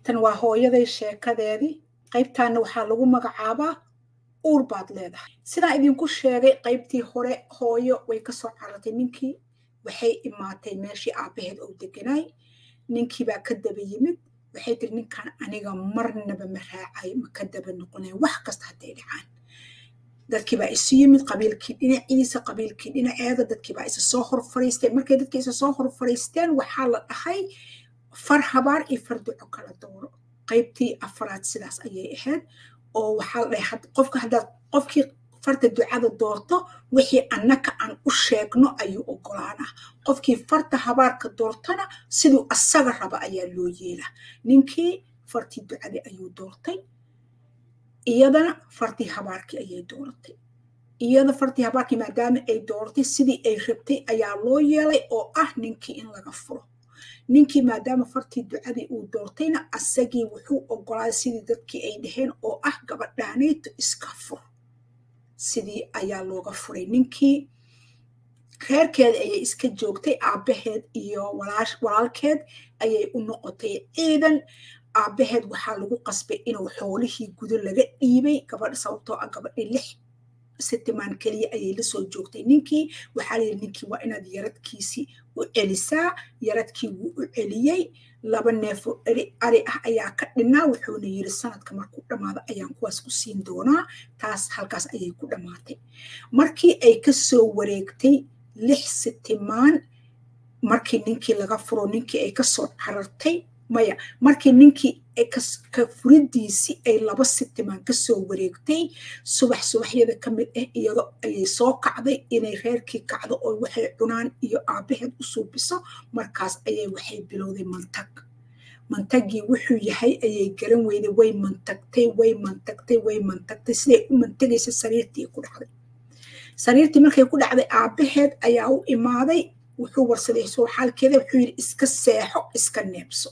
tan waa hooyaday sheekadeedii qaybtaana waxaa lagu magacaabaa uur baad leedahay sidaan idinku sheegay qaybtii hore hooyo way kasoo carartay ninkii waxay imaatay meeshii aabbaheed oo deganaay ninkiibaa ka daba yimid waxay tiri ninkan aniga marnaba ma raacay ma ka daba noqonay wax kasta hadday dhacaan dadkiibaa isu yimid qabiilkii dhinaciisa qabiilkii dhinaceeda dadkiibaa isa soo hor fariistay markay dadkii isa soo hor fariisteen waxaa la dhahay far habaar iyo far duco kala dooro qaybtii afaraad sidaas ayay ahayd oo waxaa la dhahay qofka haddaad qofkii farta ducada doorto wixii annaka aan u sheegno ayuu ogolaanaa qofkii farta habaarka doortana siduu asaga raba ayaa loo yeelaa ninkii fartii ducadii ayuu doortay iyadana fartii habaarkii ayay dooratay iyada fartii habaarkii maadaama ay dooratay sidii ay rabtay ayaa loo yeelay oo ah ninkii in laga furo ninkii maadaama fartii ducadii uu doortayna asagii wuxuu ogolaaday sidii dadkii ay dhaheen oo ah gabadhaanayto iska fur sidii ayaa looga furay ninkii reerkeeda ayay iska joogtay aabbaheed iyo walaalkeed ayay u noqotay ciidan aabbaheed waxaa lagu qasbay inuu xoolihii gudo laga dhiibay gabadha sababtoo ah gabadhii lix sitimaan keliya ayay la soo joogtay ninkii waxaa layidhi ninkii waa inaad yaradkiisii u celisaa yaradkii wuu u celiyey laba neefoo eri ari ah ayaa ka dhinnaa wuxuuna yiri sanadka markuu dhammaado ayaan kuwaas ku siin doonaa taas halkaas ayay ku dhammaatay markii ay ka soo wareegtay lix sitimaan markii ninkii laga furo ninkii ay kasoo carartay maya markii ninkii ka furidiisii ay laba sitimaan kasoo wareegtay subax subaxyada ka mid ah iyado ayay soo kacday inay reerkii kacdo oo waxay cunaan iyo aabbaheed u suubiso markaas ayay waxay bilowday mantag mantagii wuxuu yahay ayay garan weyday way mantagtay way mantagtay way mantagtay siday u mantagaysa sariirtii ku dhacday sariirtii markay ku dhacday aabbaheed ayaa u imaaday wuxuu warsaday soo xaalkeeda wuxuu yidhi iska seexo iska neebso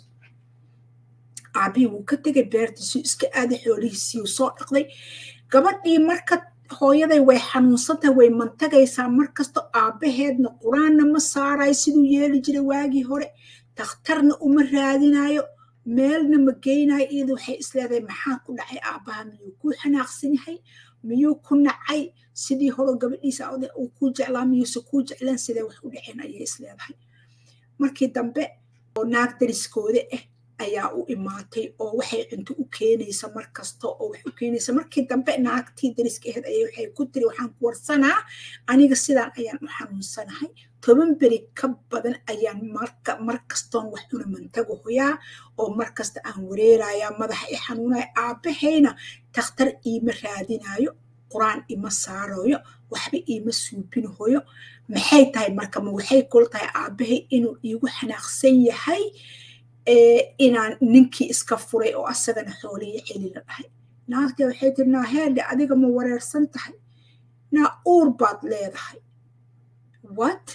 aabihii wuu ka tegay beertiisuu iska aaday xoolihiisiiu soo dhaqday gabadhii marka hooyaday way xanuunsantahay way mantagaysaa markasta aabbaheedna qur-aanna ma saarayo siduu yeeli jiray waagii hore dakhtarna uma raadinayo meelna ma geynayo iyada waxay isleedahay maxaa ku dhacay aabbaha miyuu kuu xanaaqsan yahay miyuu ku nacay sidii hore gabadhiisa uu kuu jeclaa miyuuse kuu jeclaan sidee wax u dhaceen ayay isleedahay markii dambe oo naag dariskooda ah ayaa u imaatay oo waxay cunto u keenaysa mar kasta oo wax u keenaysa markii dambe naagtii dariska ahayd ayay waxay ku tiri waxaan ku warsanaa aniga sidaan ayaan u xanuunsanahay toban beri ka badan ayaan marka mar kastoon wax una mantago hoyaa oo mar kasta aan wareerayaa madaxa i xanuunaya aabbahayna takhtar iima raadinayo qur-aan ima saarayo waxba iima suubinahoyo maxay tahay marka ma waxay kula tahay aabbahay inuu iigu xanaaqsan yahay inaan ninkii iska furay oo asagana xooliyo celi la dhahay naagta waxay tiri naa heedhe adiga ma wareersan tahay naa uur baad leedahay what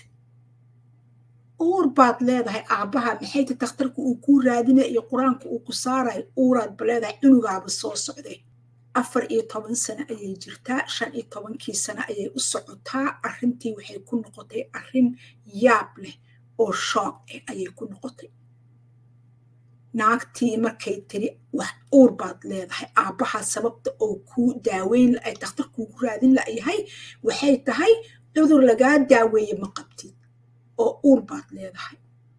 uur baad leedahay aabbaha maxay ta takhtarka uu kuu raadinaya iyo qur-aanka uu ku saarayo uuraadba leedahay cunugaaba soo socday afar iyo toban sano ayay jirtaa shan iyo tobankii sano ayay u socotaa arrintii waxay ku noqotay arrin yaab leh oo shoog ah ayay ku noqotay naagtii markay tiri wax uur baad leedahay aabbaha sababta oo kuu daaweyn ay dakhtar kuugu raadin layahay waxay tahay cudur lagaa daaweeye ma qabtid oo uur baad leedahay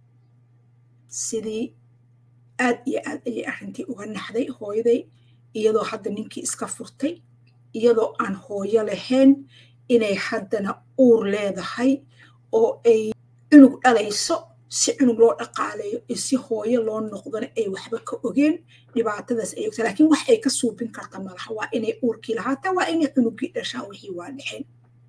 sidii aad iyo aad ayay arrintii uga naxday hooyaday iyadoo hadda ninkii iska furtay iyadoo aan hooyo lahayn inay haddana uur leedahay oo ay cunug dhalayso si cunug loo dhaqaaleeyo iyo si hooyo loo noqdona ay waxba ka ogeen dhibaatadaas ay ogta lakiin wax ay ka suubin karta malaha waa inay uurkii lahaataa waa inay cunugii dhashaa wixii waa dhexeen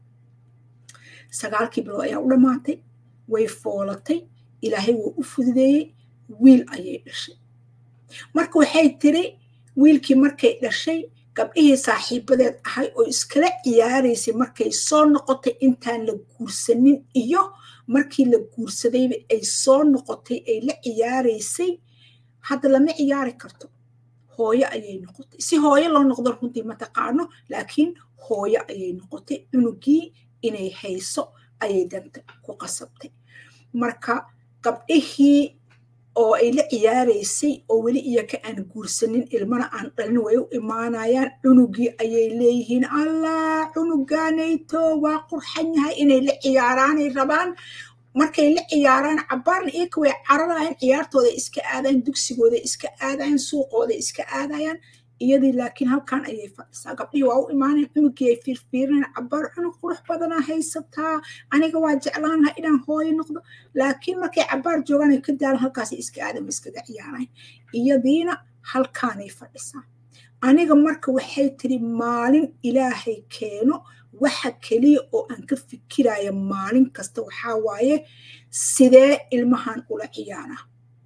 sagaalkii bilood ayaa u dhammaatay way foolatay ilaahay wuu u fududeeyey wiil ayay dhashay marka waxay tiri wiilkii markay dhashay gabdhihii saaxiibadeed ahay oo iskala ciyaaraysay markay soo noqotay intaan la guursanin iyo markii la guursadayba ay soo noqotay ay la ciyaaraysay hadda lama ciyaari karto hooyo ayay noqotay si hooyo loo noqdo runtii mataqaano laakiin hooyo ayay noqotay cunugii inay hayso ayay danta ku qasabtay marka gabdhihii oo ay la ciyaaraysay oo weli iyaka aan guursanin ilmana aan dhalin way u imaanayaan cunugii ayay leeyihiin allah cunugaanayto waa qurxan yahay inay la ciyaaraanay rabaan markay la ciyaaraan cabaarna iyaka way cararayaan ciyaartooda iska aadayan dugsigooda iska aadayan suuqooda iska aadayaan iyadii laakiin halkan ayay fadhisaa gabdhihii waa u imaanayan cunugii ay fiirfiirinayan cabaar cunug qurux badanaa haysataa aniga waa jeclaan lahaa inaan hooyo noqdo laakiin markay cabaar joogaan ay ka daalan halkaasay iska aadan iskaga ciyaarayan iyadiina halkaanay fadhisaa aniga marka waxay tiri maalin ilaahay keeno waxa keliya oo aan ka fikiraya maalin kasta waxaa waaye sidee ilmahan ula ciyaaraa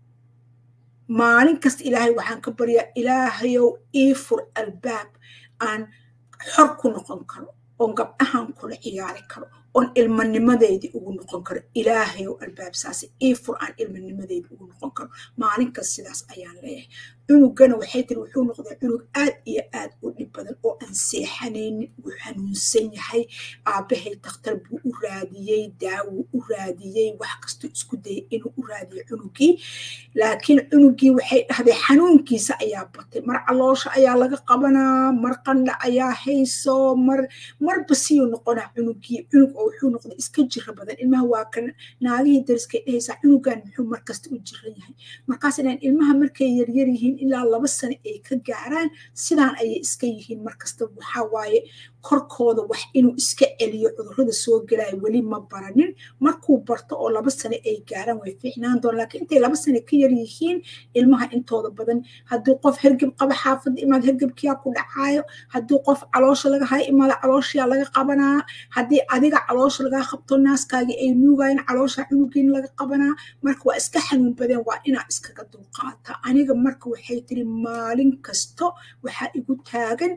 maalin kasta ilaahay waxaan ka baryaa ilaahayow ii fur albaab aan xor ku noqon karo oon gabdhahan kula ciyaari karo oon ilmanimadeydii ugu noqon karo ilaahayow albaab saase ii fur aan ilmanimadeydii ugu noqon karo maalin kasta sidaas ayaan leeyahay cunugana waxay tiri wuxuu noqday cunug aad iyo aad u dhib badan oo aan seexanaynin wuu xanuunsan yahay aabbahay dakhtar buu u raadiyey daawuu u raadiyey wax kastuu isku dayay inuu u raadiyo cunugii laakiin cunugii waxay dhahday xanuunkiisa ayaa batay mar caloosha ayaa laga qabanaa mar qandha ayaa hayso mar marba siyuu noqonaa cunugii cunug oo wuxuu noqday iska jira badan ilmaha waa kan naagihii dariskay dhahaysaa cunugan muxuu markasta u jiran yahay markaas inaan ilmaha markay yaryar yihiin ilaa laba sano ay ka gaaraan sidaan ayay iska yihiin markasta waxaa waaye korkooda wax inuu iska celiyo cudurrada soo gelaya weli ma baranin markuu barto oo laba sano ay gaaraan way fiicnaan doon laakiin intay laba sano ka yar yihiin ilmaha intooda badan hadduu qof hergeb qaba xaafadda imaad hergebkiyaa ku dhacaayo hadduu qof caloosha laga hayo imaada calooshiyaa laga qabanaa haddii adiga caloosha lagaa qabto naaskaagii ay nuugayaan caloosha cunugiin laga qabanaa marka waa iska xanuun badeen waa inaa iskaga dulqaata aniga marka waxay tiri maalin kasto waxaa igu taagan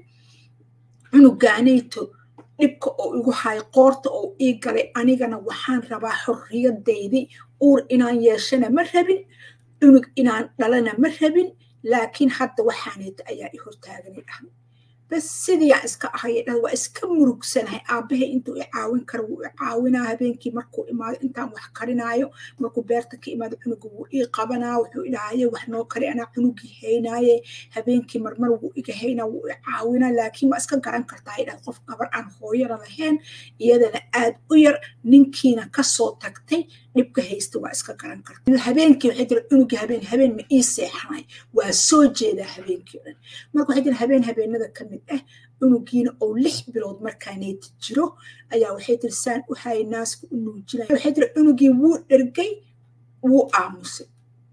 cunugaanayto dhibka oo igu hayo qoorta oo ii galay anigana waxaan rabaa xorriyadaydii uur inaan yeeshana ma rabin cunug inaan dhalana ma rabin laakiin hadda waxaanayta ayaa i hortaaganay dhahday bas sidiiaan iska ahaya dhahda waa iska murugsanahay aabbahay intuu i caawin karo wuu i caawinaa habeenkii markuu imaado intaan wax karinaayo markuu beerta ka imaado cunuga wuu ii qabanaa wuxuu idhahaye wax noo kari anaa cunugii haynaaye habeenkii marmar wuu iga haynaa wuu i caawinaa laakiin waa iska garan kartaa ay dhahda qof gabar aan hooyana lahayn iyadana aad u yar ninkiina kasoo tagtay dhibka haysta waa iska garan karta habeenkii waxay tiri cunugii habeen habeen ma ii seexanay waa soo jeedaa habeenkii o dhan marka waxay tiri habeen habeenada ka mid ah cunugiina oo lix bilood markaaneyti jiro ayaa waxay tiri saan u hayay naaska u nuujinaya waxay tiri cunugii wuu dhergay wuu aamusay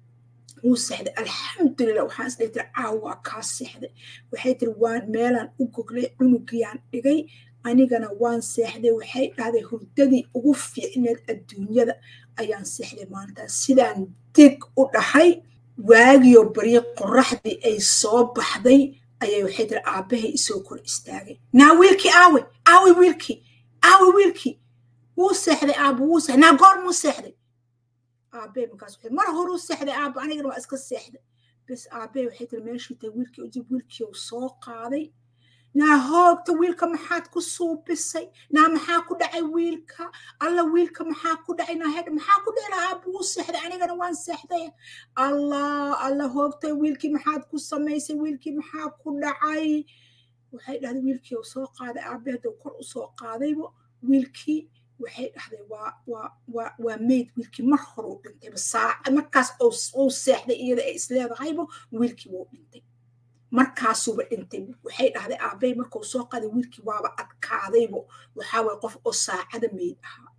wuu seexday alxamdulilah waxaan isdhahi tiri caawa waa kaa seexday waxay tiri waan meelaan u goglay cunugiyaan dhigay anigana waan seexday waxay dhahday hurdadii ugu fiicneed adduunyada ayaan seexday maantaas sidaan dig u dhahay waagiyo baryo qoraxdii ay soo baxday ayay waxay tiri aabbahay isoo kor istaagay naa wiilkii aawe aawe wiilkii aawe wiilkii wuu seexday aabba wuu seexday naa goor muu seexday aabbay markaas waxay mar horuu seexday aabba anigana waa iska seexday bas aabbay waxay tiri meeshuu tahay wiilkii ujib wiilkii uu soo qaaday naa hoogta wiilka maxaad ku suubisay naa maxaa ku dhacay wiilka alla wiilka maxaa ku dhacay naa hedh maxaa ku dhici lahaa buu seexday anigana waan seexday allah alla hoogtay wiilkii maxaad ku samaysay wiilkii maxaa ku dhacay waxay dhahday wiilkii uu soo qaaday aabe hadduu kor u soo qaadaybo wiilkii waxay dhahday waa waa waa waa mayd wiilkii mar hore u dhintayba saaca markaas uu seexday iyada ay isleedahaybo wiilkii wuu dhintay markaasuuba dhintay waxay dhahday aabbay markuu soo qaaday wiilkii waaba adkaadaybo waxaa waye qof oo saacada mayd ahaa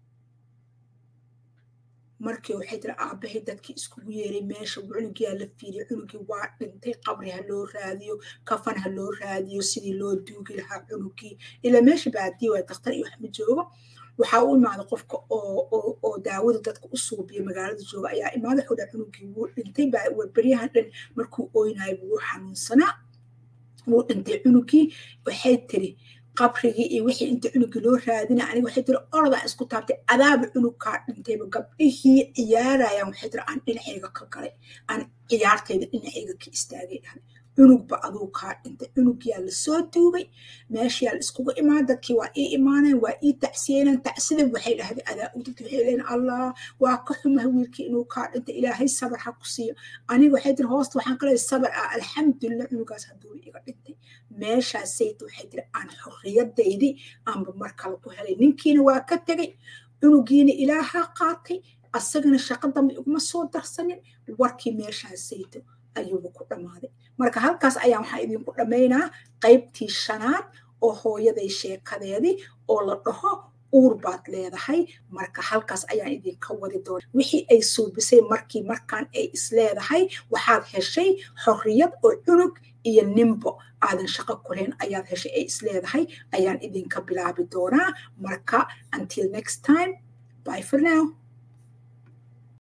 markii waxay tiri aabbahay dadkii iskugu yeeray meesha cunugiyaa la fiiriyay cunugii waa dhintay qabri ha loo raadiyo kafan ha loo raadiyo sidii loo duugi lahaa cunugii ilaa meesha baadiya waa dakhtar iyo wax ma joogo waxaa u imaada qofka oo daawada dadka u suubiya magaalada jooga ayaa imaada wuxuu dhaha cunugii wuu dhintay beryahan dhan markuu oynayo wuu xanuunsanaa wuu dhintay cunugii waxay tiri qabrigii iyo wixii inta cunugii loo raadina aniga waxay tiri orodaan isku taabtay adaaba cunugkaa dhintayba gabdhihii ciyaarayaan waxay tiri aan dhinacayga ka galay aan ciyaartayda dhinacayga ka istaagay dhahay cunugba aduu kaa dhintay cunugyaa lasoo duugay meeshayaa la iskugu imaan dadkii waa ii imaaneen waa ii tacsiyeeneen tacsida waxay dhahday adaa u dadki waxay leeyiin allah waa ka xumaha wiilkii inuu kaa dhintay ilaahay sabar ha ku siiyo aniga waxay tiri hoosta waxaan ka leeyahay sabar ah alxamdulillah cunugaas hadduu iga dhintay meeshaasayta waxay tiri aan xorriyadaydii aanba mar kale ku helay ninkiina waa ka tegay cunugiina ilaaha qaatay asagana shaqo dambe iguma soo darsanin warkii meeshaasayto ayuuba ku dhammaaday marka halkaas ayaan waxaa idinku dhammaynaa qaybtii shanaad oo hooyaday sheekadeedii oo la dhaho uur baad leedahay marka halkaas ayaan idinka wadi doona wixii ay suubisay markii markaan ay isleedahay waxaad heshay xorriyad oo cunug iyo nimbo aadan shaqo kuleen ayaad heshay ay isleedahay ayaan idinka bilaabi doonaa marka until next time bye for now